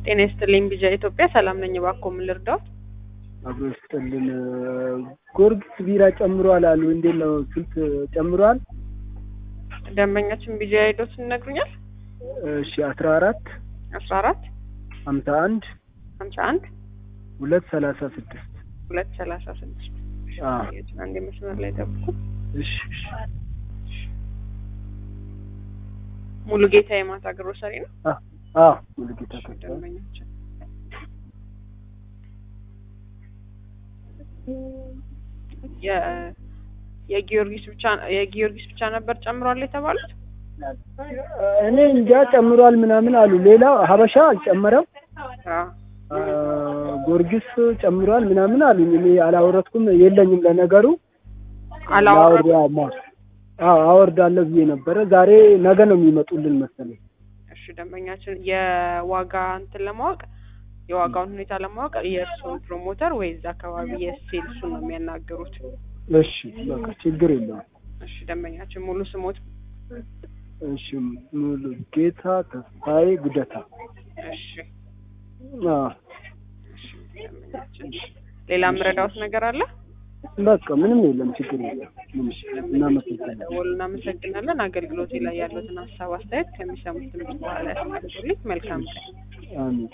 ጤና ይስጥልኝ ቢጃ ኢትዮጵያ ሰላም ነኝ። እባክዎ ምን ልርዳዎት? አብሮ ይስጥልን። ጎርጊስ ቢራ ጨምሯል አሉ። እንዴት ነው? ስንት ጨምሯል? ደንበኛችን ቢጃ ሄዶት ይነግሩኛል። እሺ አስራ አራት አስራ አራት ሀምሳ አንድ ሀምሳ አንድ ሁለት ሰላሳ ስድስት ሁለት ሰላሳ ስድስት አንድ መስመር ላይ ጠብቁ። እሺ እሺ ሙሉ ጌታ የማታ ግሮሰሪ ነው። አ አ ሙሉጌታ ተካ ደንበኛችን የ- የጊዮርጊስ ብቻ የጊዮርጊስ ብቻ ነበር ጨምሯል የተባሉት። እኔ እንጃ ጨምሯል ምናምን አሉ። ሌላ ሀበሻ አልጨመረም። አዎ አ፣ ጎርጊስ ጨምሯል ምናምን አሉኝ። እኔ አላወረድኩም የለኝም ለነገሩ አላወራም። ላወርድ ማ አዎ አወርዳለሁ ብዬ ነበረ። ዛሬ ነገ ነው የሚመጡልን መሰለኝ። እሺ ደንበኛችን የዋጋ እንትን ለማወቅ የዋጋውን ሁኔታ ለማወቅ የእርስዎን ፕሮሞተር ወይ እዛ አካባቢ የሴልሱን ነው የሚያናግሩት። እሺ በቃ ችግር የለውም። እሺ ደንበኛችን ሙሉ ስሞት እሺ ሙሉ ጌታ ተስፋዬ ጉደታ። እሺ አዎ እሺ ደንበኛችን ሌላ ምረዳውት ነገር አለ? በቃ ምንም የለም፣ ችግር የለም። ምንም እናመሰግናለን። ደወሉ እናመሰግናለን። አገልግሎቴ ላይ ያሉትን ሀሳብ አስተያየት ከሚሰሙት ድምጽ በኋላ ያስቀምጡልኝ። መልካም ቀን። አሜን።